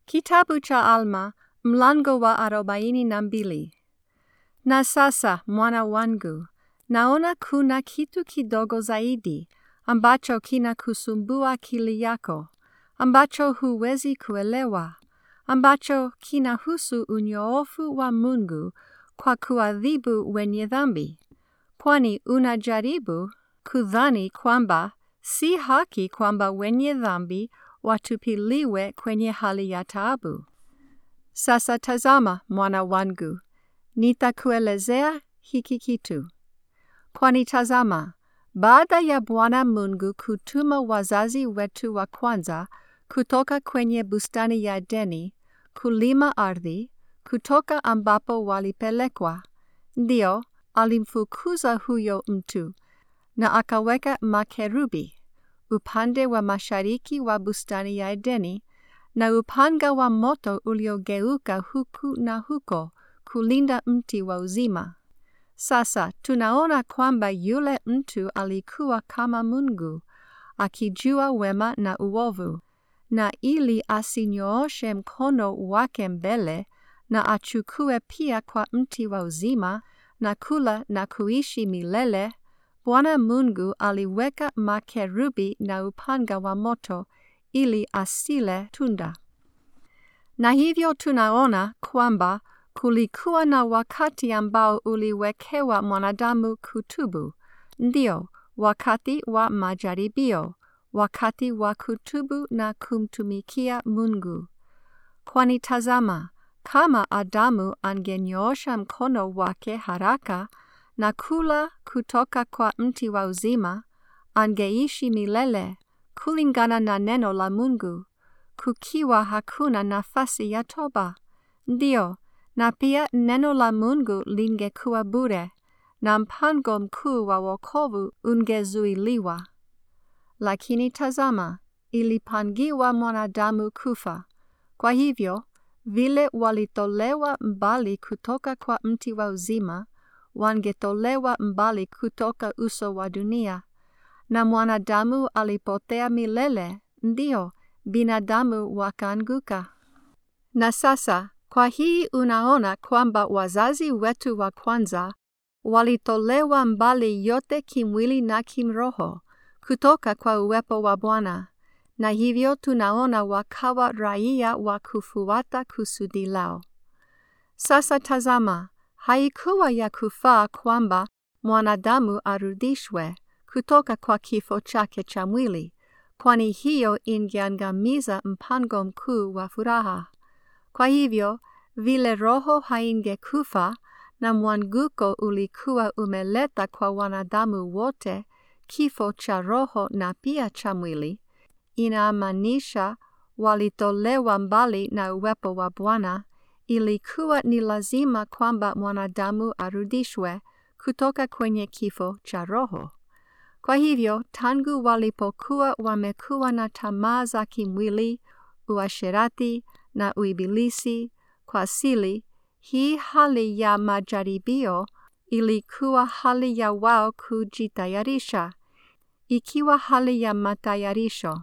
Kitabu cha Alma mlango wa arobaini na mbili. Na sasa mwana wangu, naona kuna kitu kidogo zaidi ambacho kinakusumbua akili yako, ambacho huwezi kuelewa, ambacho kinahusu unyoofu wa Mungu kwa kuadhibu wenye dhambi. Kwani unajaribu kudhani kwamba si haki kwamba wenye dhambi watupiliwe kwenye hali ya taabu. Sasa tazama, mwana wangu, nitakuelezea hiki kitu. Kwani tazama, baada ya Bwana Mungu kutuma wazazi wetu wa kwanza kutoka kwenye bustani ya Edeni kulima ardhi, kutoka ambapo walipelekwa, ndio alimfukuza huyo mtu na akaweka makerubi upande wa mashariki wa bustani ya Edeni na upanga wa moto uliogeuka huku na huko kulinda mti wa uzima. Sasa tunaona kwamba yule mtu alikuwa kama Mungu, akijua wema na uovu, na ili asinyooshe mkono wake mbele na achukue pia kwa mti wa uzima na kula na kuishi milele, Bwana Mungu aliweka makerubi na upanga wa moto ili asile tunda. Na hivyo tunaona kwamba kulikuwa na wakati ambao uliwekewa mwanadamu kutubu, ndio wakati wa majaribio, wakati wa kutubu na kumtumikia Mungu. Kwani tazama, kama Adamu angenyoosha mkono wake haraka na kula kutoka kwa mti wa uzima, angeishi milele kulingana na neno la Mungu, kukiwa hakuna nafasi ya toba. Ndio, na pia neno la Mungu lingekuwa bure, na mpango mkuu wa wokovu ungezuiliwa. Lakini tazama, ilipangiwa mwanadamu kufa. Kwa hivyo, vile walitolewa mbali kutoka kwa mti wa uzima, wangetolewa mbali kutoka uso wa dunia, na mwanadamu alipotea milele, ndio binadamu wakaanguka. Na sasa kwa hii unaona kwamba wazazi wetu wa kwanza walitolewa mbali yote kimwili na kimroho kutoka kwa uwepo wa Bwana, na hivyo tunaona wakawa raia wa kufuata kusudi lao. Sasa tazama, haikuwa ya kufaa kwamba mwanadamu arudishwe kutoka kwa kifo chake cha mwili, kwani hiyo ingeangamiza mpango mkuu wa furaha. Kwa hivyo, vile roho haingekufa na mwanguko ulikuwa umeleta kwa wanadamu wote kifo cha roho na pia cha mwili, inamaanisha walitolewa mbali na uwepo wa Bwana, ilikuwa ni lazima kwamba mwanadamu arudishwe kutoka kwenye kifo cha roho. Kwa hivyo, tangu walipokuwa wamekuwa na tamaa za kimwili, uasherati na uibilisi kwa asili, hii hali ya majaribio ilikuwa hali ya wao kujitayarisha, ikiwa hali ya matayarisho.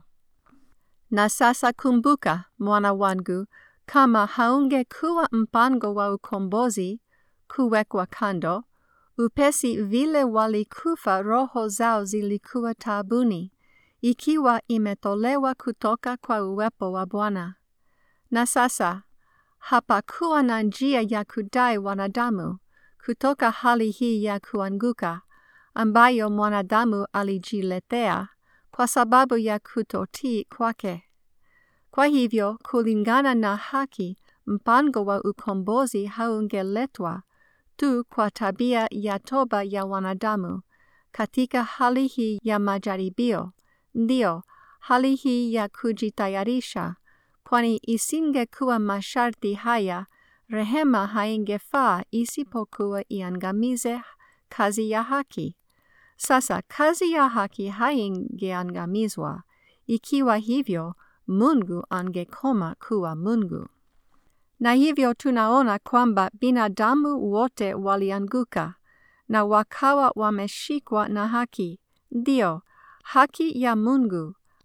Na sasa kumbuka, mwana wangu, kama haungekuwa mpango wa ukombozi kuwekwa kando, upesi vile walikufa roho zao zilikuwa taabuni, ikiwa imetolewa kutoka kwa uwepo wa Bwana. Na sasa hapakuwa na njia ya kudai wanadamu kutoka hali hii ya kuanguka ambayo mwanadamu alijiletea kwa sababu ya kutotii kwake. Kwa hivyo, kulingana na haki, mpango wa ukombozi haungeletwa tu kwa tabia ya toba ya wanadamu katika hali hii ya majaribio, ndio hali hii ya kujitayarisha, kwani isingekuwa masharti haya, rehema haingefaa isipokuwa iangamize kazi ya haki. Sasa kazi ya haki haingeangamizwa. Ikiwa hivyo, Mungu angekoma kuwa Mungu. Na hivyo tunaona kwamba binadamu wote walianguka na wakawa wameshikwa na haki, ndio haki ya Mungu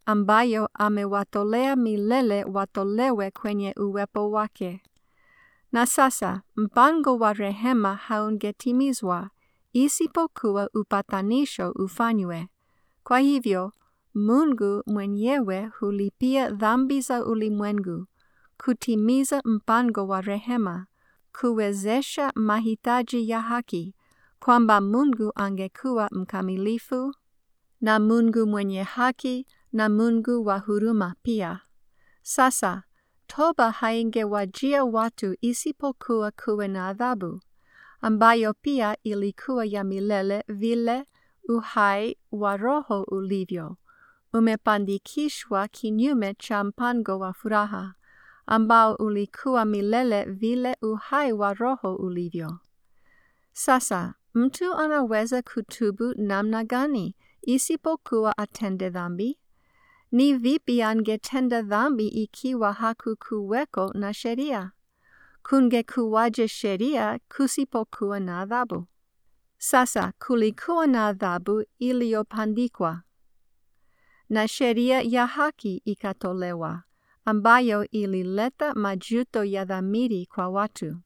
ambayo amewatolea milele watolewe kwenye uwepo wake. Na sasa mpango wa rehema haungetimizwa isipokuwa upatanisho ufanywe. Kwa hivyo Mungu mwenyewe hulipia dhambi za ulimwengu, kutimiza mpango wa rehema, kuwezesha mahitaji ya haki, kwamba Mungu angekuwa mkamilifu na Mungu mwenye haki na Mungu wa huruma pia. Sasa toba haingewajia watu isipokuwa kuwe na adhabu, ambayo pia ilikuwa ya milele vile uhai wa roho ulivyo, umepandikishwa kinyume cha mpango wa furaha, ambao ulikuwa milele vile uhai wa roho ulivyo. Sasa mtu anaweza kutubu namna gani isipokuwa atende dhambi? Ni vipi angetenda dhambi ikiwa hakukuweko na sheria? Kungekuwaje sheria kusipokuwa na adhabu? Sasa kulikuwa na adhabu iliyopandikwa na sheria ya haki ikatolewa, ambayo ilileta majuto ya dhamiri kwa watu.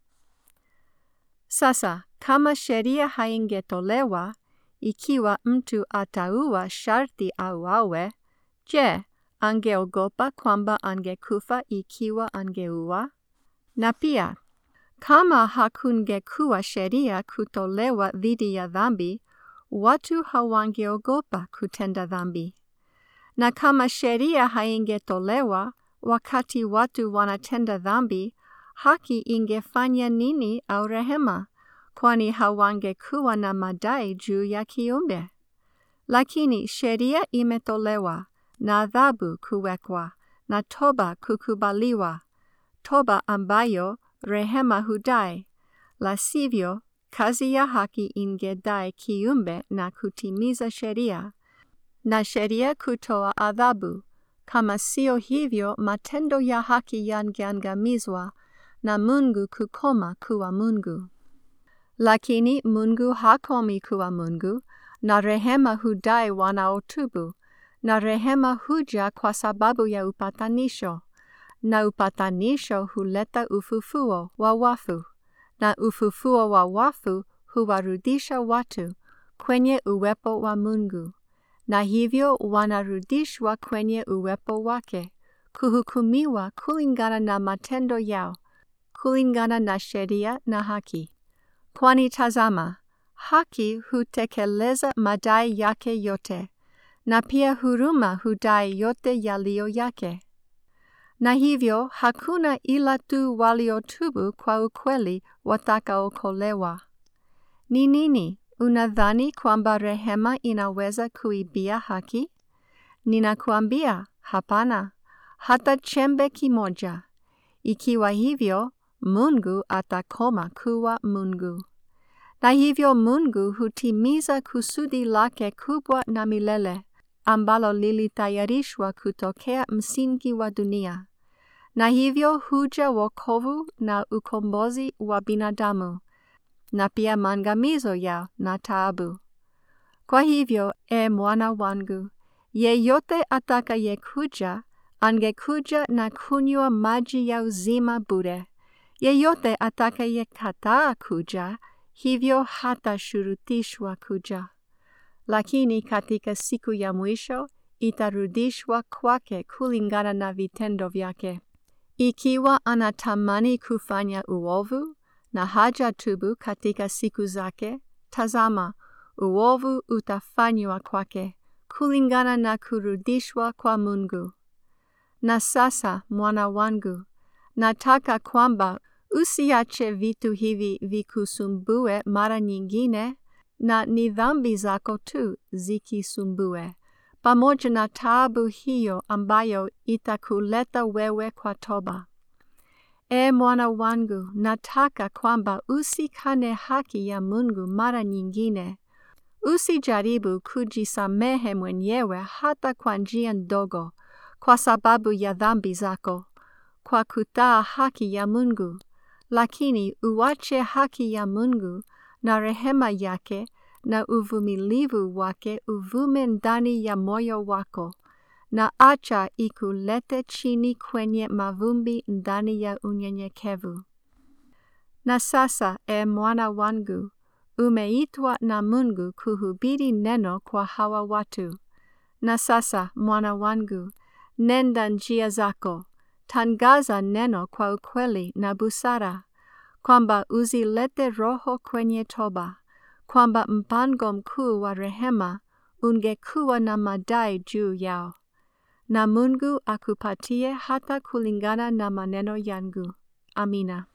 Sasa kama sheria haingetolewa, ikiwa mtu ataua sharti auawe, je, angeogopa kwamba angekufa ikiwa angeua? Na pia kama hakungekuwa sheria kutolewa dhidi ya dhambi, watu hawangeogopa kutenda dhambi. Na kama sheria haingetolewa wakati watu wanatenda dhambi, haki ingefanya nini au rehema? Kwani hawangekuwa na madai juu ya kiumbe. Lakini sheria imetolewa na adhabu kuwekwa na toba kukubaliwa, toba ambayo rehema hudai, la sivyo kazi ya haki ingedai kiumbe na kutimiza sheria, na sheria kutoa adhabu. Kama sio hivyo, matendo ya haki yangeangamizwa na Mungu kukoma kuwa Mungu. Lakini Mungu hakomi kuwa Mungu, na rehema hudai wanaotubu, na rehema huja kwa sababu ya upatanisho na upatanisho huleta ufufuo wa wafu, na ufufuo wa wafu huwarudisha watu kwenye uwepo wa Mungu, na hivyo wanarudishwa kwenye uwepo wake, kuhukumiwa kulingana na matendo yao, kulingana na sheria na haki. Kwani tazama, haki hutekeleza madai yake yote, na pia huruma hudai yote yaliyo yake na hivyo hakuna ila tu waliotubu kwa ukweli watakaokolewa. Ni nini? Unadhani kwamba rehema inaweza kuibia haki? Ninakuambia hapana, hata chembe kimoja. Ikiwa hivyo, Mungu atakoma kuwa Mungu. Na hivyo Mungu hutimiza kusudi lake kubwa na milele, ambalo lilitayarishwa kutokea msingi wa dunia na hivyo huja wokovu na ukombozi wa binadamu, na pia maangamizo yao na taabu. Kwa hivyo, e mwana wangu, yeyote atakayekuja angekuja na kunywa maji ya uzima bure. Yeyote atakayekataa kuja, hivyo hatashurutishwa kuja. Lakini katika siku ya mwisho itarudishwa kwake kulingana na vitendo vyake. Ikiwa anatamani kufanya uovu na hajatubu katika siku zake, tazama, uovu utafanywa kwake kulingana na kurudishwa kwa Mungu. Na sasa, mwana wangu, nataka kwamba usiache vitu hivi vikusumbue mara nyingine, na ni dhambi zako tu zikisumbue pamoja na taabu hiyo ambayo itakuleta wewe kwa toba. E mwana wangu, nataka kwamba usikane haki ya Mungu mara nyingine. Usijaribu kujisamehe mwenyewe hata kwa njia ndogo, kwa sababu ya dhambi zako, kwa kutaa haki ya Mungu, lakini uache haki ya Mungu na rehema yake na uvumilivu wake uvume ndani ya moyo wako, na acha ikulete chini kwenye mavumbi ndani ya unyenyekevu. Na sasa, e mwana wangu, umeitwa na Mungu kuhubiri neno kwa hawa watu. Na sasa, mwana wangu, nenda njia zako, tangaza neno kwa ukweli na busara, kwamba uzilete roho kwenye toba, kwamba mpango mkuu wa rehema ungekuwa na madai juu yao. Na Mungu akupatie hata kulingana na maneno yangu. Amina.